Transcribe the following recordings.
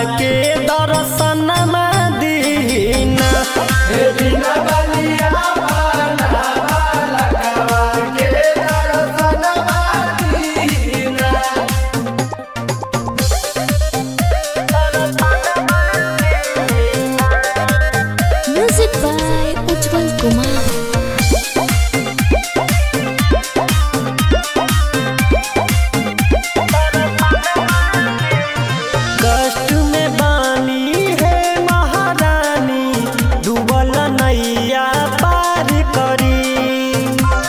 के दर्शन दीना हे बिना बलिया पाना बालकवा के दर्शन दीना Music by Ujjwal Kumar. कष्ट में बानी है महारानी डूबल नैया पार करी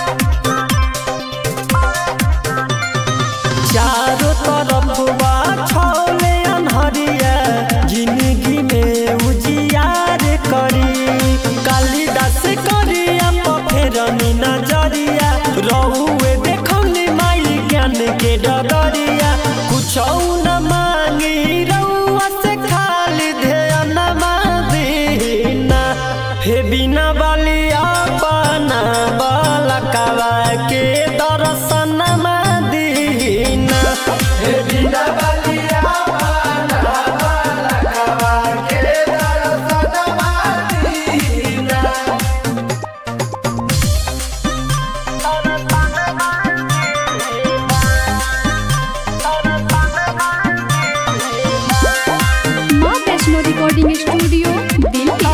चारों तरफ बा छौले अनहरिया जिंदगी में उजियार करी कालिदास करिया पफेरनी नजरिया रहुए देखौनी माई ज्ञान के डगरिया कुछ न मांगी रउआ से खाली ध्यान दीना हे बिना बलिया पाना बालकवा के दर्शन दीना हे बिना बलिया पाना बालकवा के दर्शन दीना माँ वैष्णो रिकॉर्डिंग स्टूडियो दिल्ली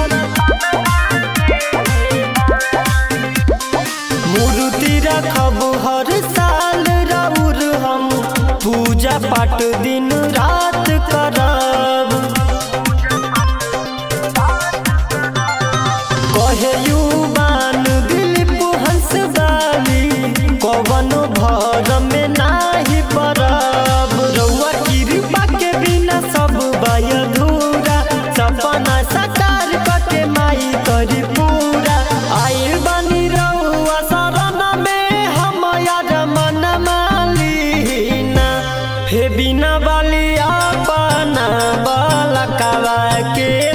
मूर्ति रखब हर साल राउर हम पूजा पाठ दिन रात करब कहे युवान दिलीप हंस बाली कवनो भर में नाही परब रउआ कृपा के बिना सब बाय अधूरा सपना साकार करके माई करी पूरा आइल बनी रउआ शरण में हम यार मन मालीना हे बिना बलिया पाना बालकवा के